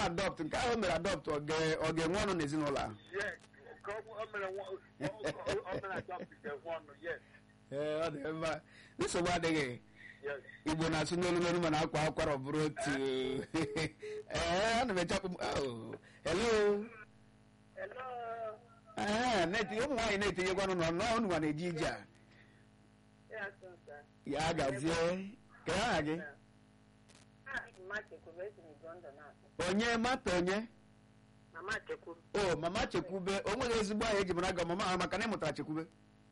adọpt nke ahụ o mere adọpt ọ ga- ọ ga-enwe ọnụ n'ezinụlọ ahụ Yes. Ka ọ bụ- o mere nwa- o- o- o mere adopt nke one. Yes. ee ọ dị mma nsogbu adịghị Yes. igbo na-asụ n'olu n'olu mana akwa akwara ọ bụrụ otu ee ana m echekpụ oh, hello Hello. ee na-etinye ụmụ nwaanyị na-etinyekwanụ nọ nọọ unu nwa na-eji ije a Ya sọnsa. ya gazie ka aha gị Ah, Mama Chekwube esi n'Igondo na-akpọ. onye mata onye Mama Chekwube. o mama chekwube o nweghị ezigbo aha eji mara gị mama ha maka na ị mụtara chekwube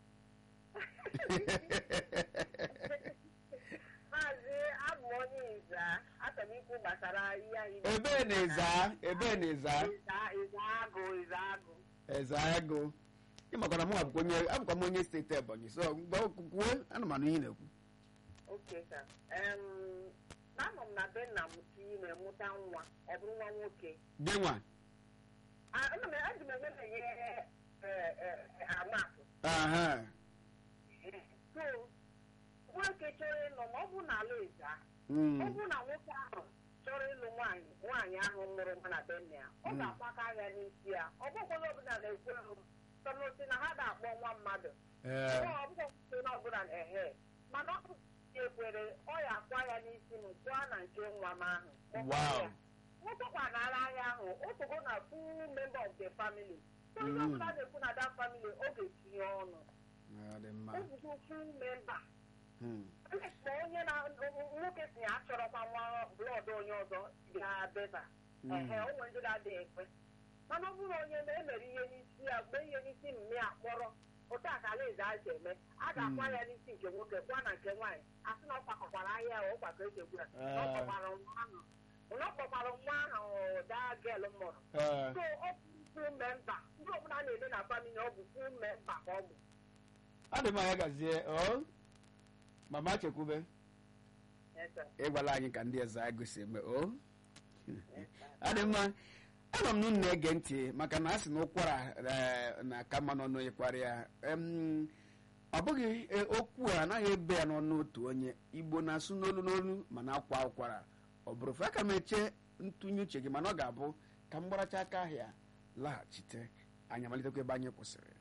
Maazị abụ onye Iza. Achọrọ m ikwu gbasara ihe anyị. ebee na ịza ebee na ịza Iza Iza agụ Iza agụ. eze agụ ịmakwara mụ abụkwa onye abụkwa m onye steeti ebonyi so mgbe kwuo ana m anụ ihe ị na-ekwu Okay, sir. Em, Anọ m na be nna m tinye na-emụta nwa. Ọ bụrụ nwa nwoke. gị nwa Ah, ana m eji m eme na ihe amatụ. aha So, nwoke chọrọ ịnọ ma ọ bụ n'ala Iza. Mm. ọ bụrụ na nwoke ahụ chọrọ ịlụ nwaanyị nwaanyị ahụ mụrụ nwa na be nna ya ọ ga-akwaka ya n'isi ya ọ bụkwala ọbụla na-ekwe ahụ sọnụsi na ha ga-akpọ nwa mmadụ Ee. ọ bụkwa na ọbụla ehe mana ọ bụ ya ekwere ọ ya akwa ya n'isi m pụọ na nke nwa m ahụ Ọ kwa Wow. ya. nwoke nara ahịa ahụ osogo na full member of the family so onye Mm. ọbụla na-ekwu na that family ọ ga-etinye ọnụ Ọ dị mma ọ bụgo full member Mm. ma onye na nwoke si ya achọrọkwa nwa blọd onye ọzọ ga-abeba Mm. ehe ụmụ ndị na-adịghị ekwe mana ọ bụrụ onye na-emere ihe n'isi ya mgbe ihe n'isi mme ya kpọrọ otu a ka alaeze a ji eme a ga-akwa ya n'isi nke nwoke kwa na nke nwaanyị asị na ọ kwakọkwara ahịa ya ụkwakọ eji egbu ya na ọ kpọkwara nwa ahụ na ọ kpọkwara nwa ahụ daa gel mụrụ Ee. so ọ bụ full memba ndị ọbụla na-eme na famili ọ bụ full memba ka ọ bụ ọ dị mma ya gazie o mama chekwube Yes, sir. ịgwala anyị ka ndị eze agụ si eme o ọ dị mma anọ m n'unu na-ege ntị maka na a sị na ụkwara eh, na aka mma n'ọnụ ịkwara ya Em, ọ bụghị eh, okwu a anaghị ebe ya n'ọnụ otu onye igbo na-asụ n'olu n'olu mana akwa ụkwara ọ bụrụ fe aka m eche ntụnye uche gị mana ọ ga-abụ ka m gbaracha aka ahịa laghachite anyị amalitekwa ebe anyị kwụsịrị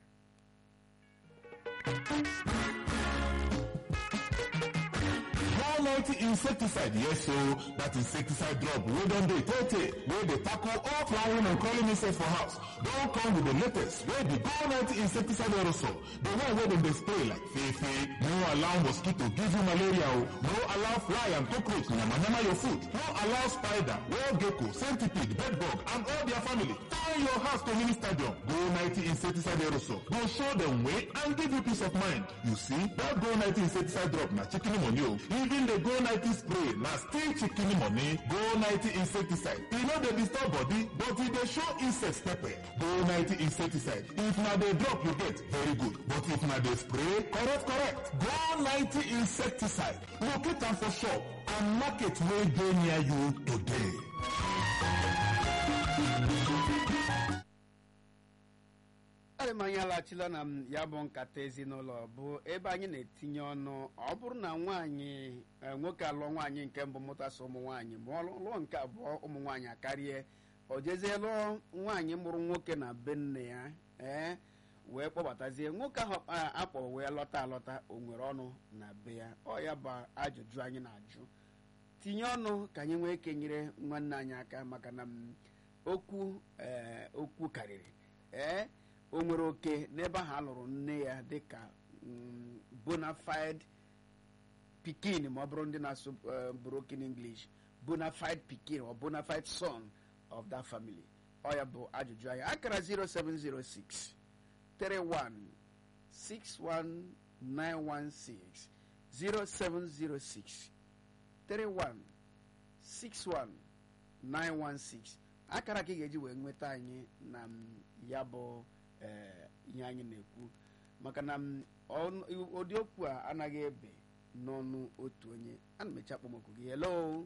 One ninety insecticide, yes so that insecticide drop wey don dey tey tey wey dey tackle all flying and crawling insects for house don come with the latest wey be Go ninety insecticide aerosol the one wey dem dey spray like fefe no allow mosquito give you malaria o no allow fly and cockroach yamayama your food no allow spider wall gecko centipede bedbug and all their family turn your house to mini stadium Go ninety insecticide aerosol go show dem way and give you peace of mind you see that Go ninety insecticide drop na chicken money o even the Go ninety spray na still chicken money Go ninety insecticide e no dey disturb body but e dey show insects pepper Go ninety insecticide if na the drop you get very good but if na the spray correct correct Go ninety insecticide locate am for shop and market wey dey near you today. adị m anyị alaghachila na m ya bụ nkata ezinụlọ bụ ebe anyị na-etinye ọnụ ọ bụrụ na nwaanyị eh, nwoke alụọ nwaanyị nke mbụ mụtasị ụmụ nwaanyị ma ọ lụọ nke abụọ ụmụ nwaanyị akarịa o jezie lụọ nwaanyị mụrụ nwoke na be nne ya ee wee kpọbatazie nwoke ahụ a- akpọ wee lọta alọta o nwere ọnụ na be ya ọ ya bụ ajụjụ anyị na-ajụ tinye ọnụ ka anyị nwee ike nyere nwanne anyị aka maka na m, okwu ee, okwu karịrị ee o nwere oke n'ebe ahụ a lụrụ nne ya dịka mm, bona fide pikin ma ọ bụrụ ndị na-asụ eh, broken english bona fide pikin or bona fide son of that family ọ ya bụ ajụjụ anyị akara 0706 31 61916 0706 31 61916 akara ka ị ga-eji wee nweta anyị na m, ya bụ eh, ihe anyị na-ekwu maka na m, ọnụ- ụdị okwu a anaghị ebe n'ọnụ otu onye ana m eche akpọmọkụ gị hello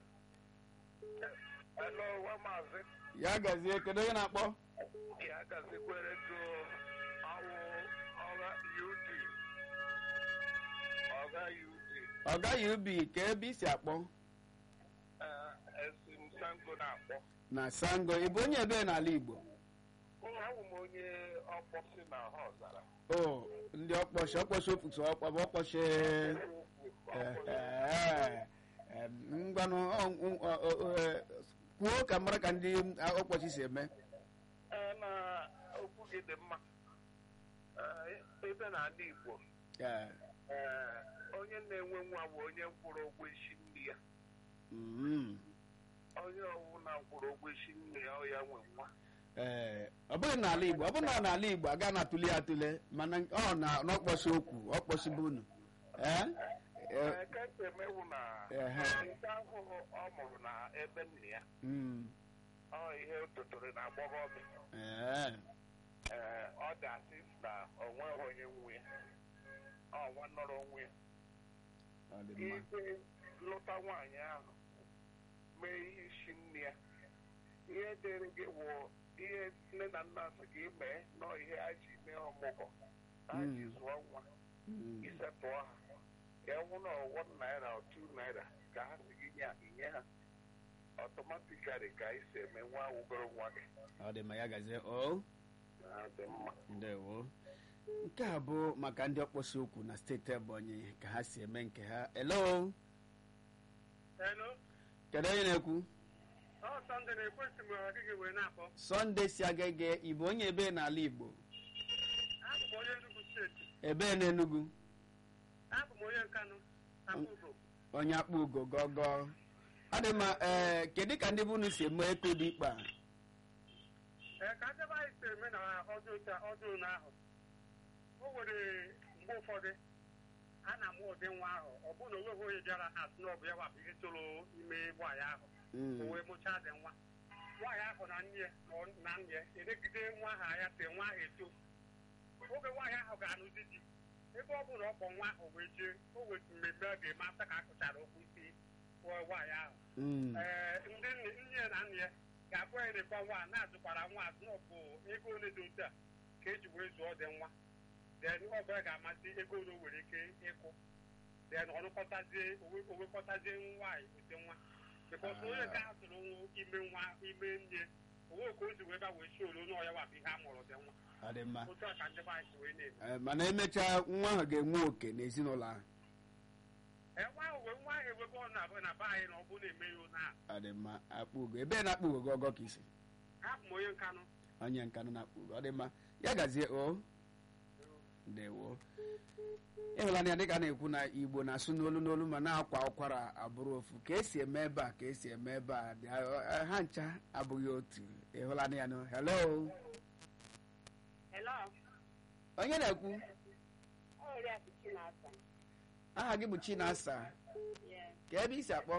Hello, nwa maazị. ya gazie kedu onye na-akpọ Ya gazikwere tụ awụ ọga UD. Ọga UD. ọ gaghị ubi ka ebe isi akpọ Eh, esi m Sango na-akpọ. na sango ị bụ onye ebe n'ala igbo ahụ m onye ọkpọsị na ha ọzara o ndị ọkpọchi ọkpọchi ofutu ọkpa bụ ọkpọchi ngwanụ ọ- ọ- ọ- ọ- eh, kwuo ka mara ka ndị ọkpọchi si eme Ee, na okwu gị dị mma Ee, ebe n'ala Igbo Eh, ee, onye na-enwe nwa bụ onye kwụrụ ụgwọ isi nri ya mm, onye ọbụla kwụrụ ụgwọ isi nri ya ọ ya nwe nwa eh, ọ bụghị n'ala igbo ọ bụrụ na n'ala igbo aga na atụli ya atụle mana ọ na n'ọkpọchi okwu ọkpọchi bụ unu Eh? Eh, Ee, ka esi emewu na Ehe. nke ahụ ọ mụrụ na ebe nna ya mm, ọ ihe o totere na agbọghọbịa eh, ee ọ dị asị na o nweghị onye nwe ya ọ nwa nọrọ onwe ya ọ dị mma ike lụta nwaanyị ahụ mee ihe isi nne ya ihe dịrị gị wụ ihe nne na nna sị gị mee nọ ihe a ji mee ọmụgwọ a ji Mm. zụọ nwa Mm, isetụọ ha ya wụ na one naira or two naira ka ha si gị nye inye ha ọtọmatikari ka anyị si eme nwa wugoro nwa gị ọ dị mma ya gazie o na dị mma ndewo nke a bụ maka ndị ọkpọsi okwu na steeti ebonyi ka ha si eme nke ha elo Hello? kedu onye na-ekwu Ọ Sọnde na-ekwesị m ọdịghị wee na-akpọ. sọnde si agege ịbụ onye ebe n'ala igbo Abụ m onye Enugu steeti. ebe n'enugu Abụ m onye Nkanụ. Akwụgo. onye akpụ ugo gọgọ ọ dị mma ee kedu ka ndị bụ unu si eme eko dị ikpe a Ee, ka ndebe anyị si eme na ọdụ ụta ọdụ ụlọ ahụ. O nwere mgbe ụfọdụ a na-amụ ụdị nwa ahụ ọ bụ na onweghị onye bịara asị na ọ bụ ya wapụ ihe toro ime nwaanyị ahụ Mm, o wee mụchaa dị nwa nwaanyị ahụ na nne ya nọ na nne ya elegide nwa ahụ anya tee nwa ahụ eto oge nwaanyị ahụ ga-anụzi di ebe ọ bụ na ọ kpọ nwa ahụ wee jee o wetu mmemme a ga-eme asa ka a kụchara okwu isi nwa- nwaanyị ahụ mm, ee ndị nne nne ya na nne ya ga-abụ ya na-ekwa nwa a na-azụkwara nwa azụ na ọ bụ ego ole dị otu a ka eji wee zụọ dị nwa then ọ bụla ga-amasị ego ole o nwere ike ịkwụ then ọnụkọtazie owe- owekọtazie nwaanyị wete nwa bikọs onye nke ahụ tụrụ nwa ime nwa ime nne onwe ka o ji wee ba wee chi olu na ọya wapụ ihe a mụrụ dị nwa ọ dị mma otu a ka ndị be anyị si wee na-eme Ee, mana emechaa nwa ahụ ga-enwe oke n'ezinụlọ ahụ ee nwa ahụ wee nwa ahụ ewebe ọ na na be anyị na ọ bụ na-eme ya ụna ọ dị mma akpụ ugo ebe na-akpụ ugo gọgọ ka isi abụ m onye nkanụ onye nkanụ na-akpụ ugo ọ dị mma ya gazie o ndewo ịhụla na ya dịka a na-ekwu na igbo na-asụ n'olu n'olu ma na-akwa ụkwara abụrụ ofu ka esi eme ebe a ka esi eme ebe a dị- a- ha ncha abụghị otu ịhụla na ya nụ hello hello onye na-ekwu oriakụ chinasa aha gị bụ chinasa ka ebe isi akpọ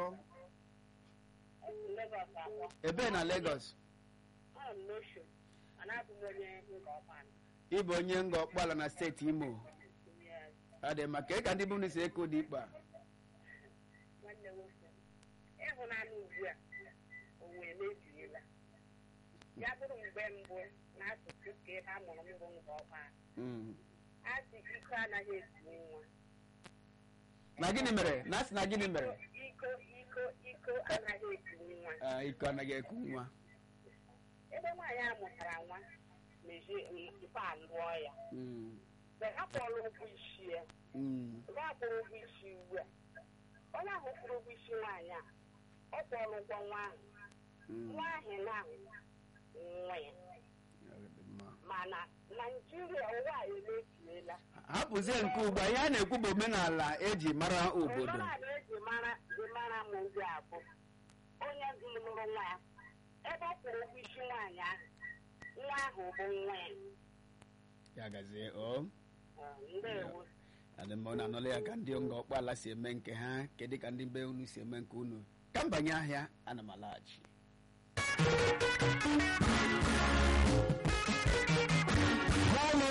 Lagos akpọ ebe na Lagos anọ m n'osho mana abụ m onye nga ọkpana ịbụ onye nga ọkpọala na steeti imo ọ dị mma ka ị ka ndị bụ si eko dị ikpe a nwanne nwoke ịhụnanya ugbu a o wee mebiela ya bụrụ mgbe mbụ n'asụsụ ka ebe a mụrụ mbụ nga ọkpana Mm. a sị iko anaghị etinye nwa na gịnị mere na asị na gịnị mere iko iko iko anaghị etinye nwa Ah, iko anaghị eku nwa ebe nwaanyị a mụtara nwa mezie ife a lụọ ya Mm. mgbe ha kpọrọ ụgwọ isi ya Mm. mgbe a kwụrụ ụgwọ isi ugbu a onye ahụ kwụrụ ụgwọ isi nwaanyị a ọ kwụrụ ụgwọ nwa ahụ Mm. nwa ahụ na nwa ya Ọ dị mma. mana naijiria ụwa a emebiela hapụzie nke ugbu a ihe a na-ekwu bụ omenala eji mara obodo omenala eji mara ji mara m ndị a bụ onye lụrụ nwa ya ebe ọ kwụrụ ụgwọ isi nwaanyị ahụ nwa ahụ bụ nwa ya ya gazie o Ee, ndewo adị mma na anọla ya ka ndị nga ọkpọala si eme nke ha kedụ ka ndị be unu si eme nke unu ka m banye ahịa ana m alaghachi Quality in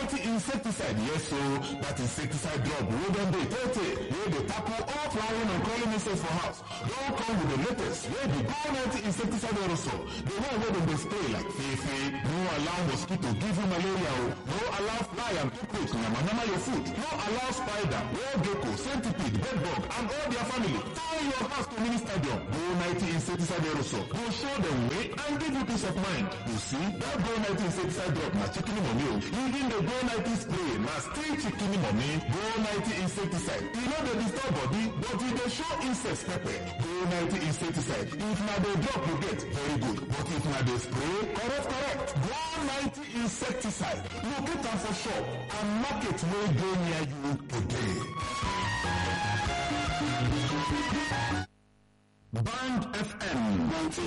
insecticide yes so that insecticide drop wey don dey tey tey wey dey tackle all flying and crawling insects for house don come with the latest wey be go ninety insecticide aerosol the one wey dem dey spray like fefe no allow mosquito give you malaria o no allow fly and cockroach yamayama your food no allow spider wall gecko centipede bedbug and all their family turn your house to mini stadium go ninety insecticide aerosol go show dem way and give you peace of mind you see that go ninety insecticide drop na chicken money o even the go ninety spray na still chicken money go ninety insecticide e no dey disturb body but e dey show insects pepper go ninety insecticide if na the drop you get very good but if na the spray correct correct go ninety insecticide locate am for shop and market wey dey near you today. Band FM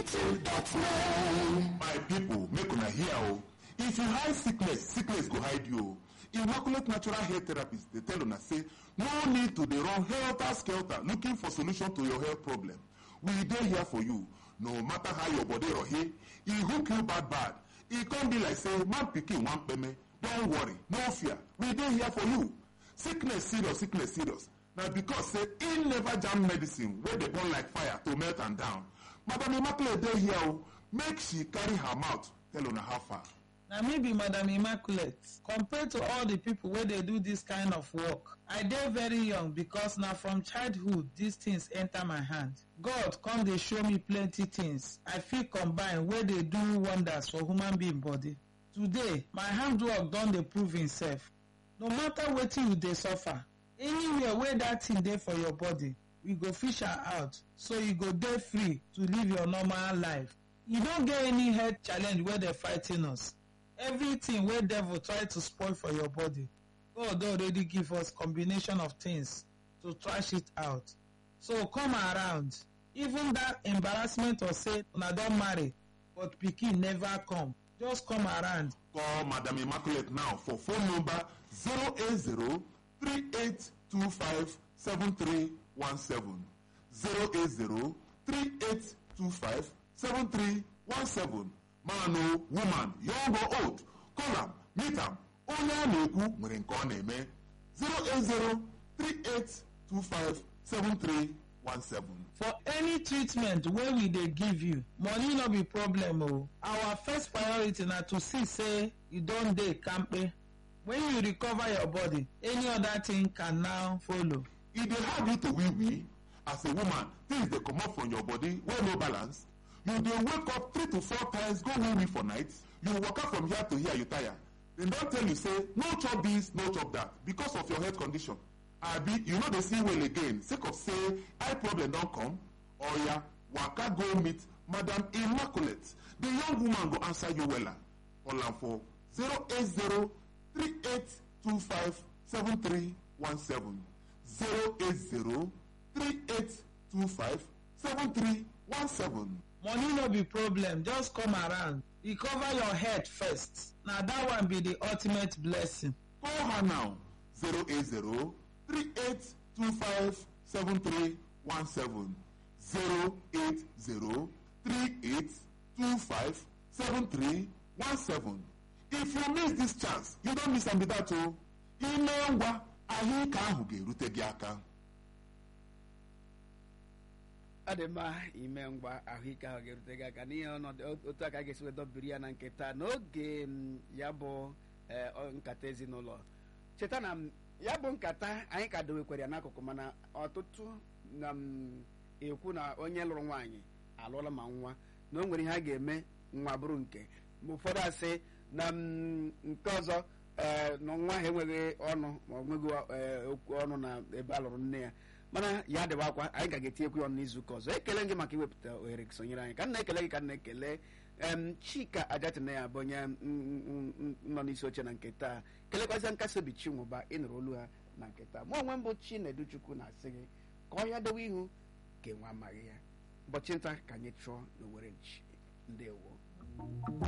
92.9 My people, make una hear o. If you hide sickness, sickness go hide you o. Immaculate Natural Hair Therapist dey tell una say no need to dey run helter-skelter looking for solution to your health problem. We dey here for you. No matter how your body rohe, e hook you bad bad. E come be like say man pikin wan kpeme. Don't worry, no fear. We dey here for you. Sickness serious, sickness serious. na because say e never jam medicine wey dey burn like fire to melt am down madam immaculate dey here o make she carry her mouth tell una how far. na me be madam immaculate compared to all the people wey dey do this kind of work i dey very young because na from childhood these things enter my hand god come dey show me plenty things i fit combine wey dey do wonders for human being body today my handwork don dey prove himself no matter wetin you dey suffer anywhere wey dat thing dey for your body we go fish am out so you go dey free to live your normal life you no get any health challenge wey dey fighting us everything wey devil try to spoil for your body god don already give us combination of things to trash it out so come around even that embarrassment of say una don marry but pikin never come just come around call madam immaculate now for phone number zero eight zero three eight two five seven three one seven zero eight zero three eight two five seven three one seven man o woman young or old call am meet am onye a na-ekwu nwere nke ọ na-eme zero eight zero three eight two five seven three one seven. for any treatment wey we dey give you money no be problem o our first priority na to see say you don dey kampe when you recover your body any other thing can now follow. e dey hard you to wee wee as a woman things dey comot from your body wey no balance you dey wake up three to four times go wee wee for night you waka from here to here you tire dem don tell you say no chop this no chop that because of your health condition abi you no dey see well again sake of say eye problem don come oya waka go meet madam immaculate the young woman go answer you wella call am for zero eight zero three eight two five seven three one seven zero eight zero three eight two five seven three one seven. money no be problem just come around recover your head first na that one be the ultimate blessing. call her now zero eight zero three eight two five seven three one seven zero eight zero three eight two five seven three one seven if you miss this chance you don miss am be that o ime ngwa ahụike ahụ ga-erute gị aka. ọ dị mma ime ngwa ahụike ahụ ga-erute gị aka n'ihe ọnọdụ otu aka ga-esi wee dọbiri ya na nke taa n'oge m, ya bụ eh, ọ, nkata ezinụlọ cheta na m, ya bụ nkata anyị ka dowekwara ya n'akụkụ mana ọtụtụ na m ekwu na onye lụrụ nwaanyị alụọla ma nwa na o nwere ihe a ga-eme nwa bụrụ nke ma ụfọdụ asị na m, nke ọzọ eh, na nwa ha enweghị ọnụ ma ọ nweghị eh, okwu ọnụ na ebe a lụrụ nne ya mana ya dịwa akwa anyị ka ga-etinyekwu ya ọnụ n'izuụka ọzọ ekele gị maka iwepụta ohere gị sonyere anyị ka m na-ekele gị ka m na-ekele em chika ajatina ya bụ onye m- m- m- nọ n'isi oche na nke taa kelekwazia nkasi obi chinwụba ịnụrụ olu ha na nke taa mụ onwe m bụ chinedu chukwu na-asị gị ka ọ ya dowe ihu ka enwe amaghị ya ụbọchị nta ka anyị chụọ n'owere nchi ndewo